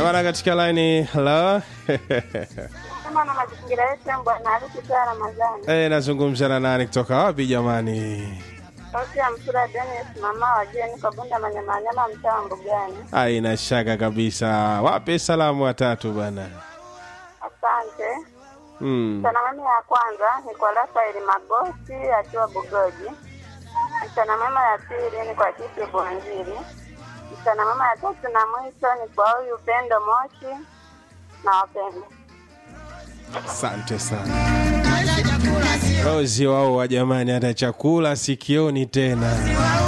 bana katika laini la Kama na mazingira yetu ya bwana harusi saa Ramadhani. Eh, nazungumza na nani kutoka wapi jamani? Sauti ya Msura Dennis, mama wa Jeni kwa Bunda Manyamanyama, mtaa wa Mbugani. Haina shaka kabisa. Wape salamu watatu bana. Asante. Mm. Mchana ya kwanza ni kwa Rafaeli Magosi akiwa Bugoji. Mchana mema ya pili ni kwa Kiti Bwanjiri. Mchana mema ya tatu na mwisho ni kwa huyu Upendo Moshi na wapenda. Asante sana. Rozi wao wa jamani, hata chakula sikioni tena.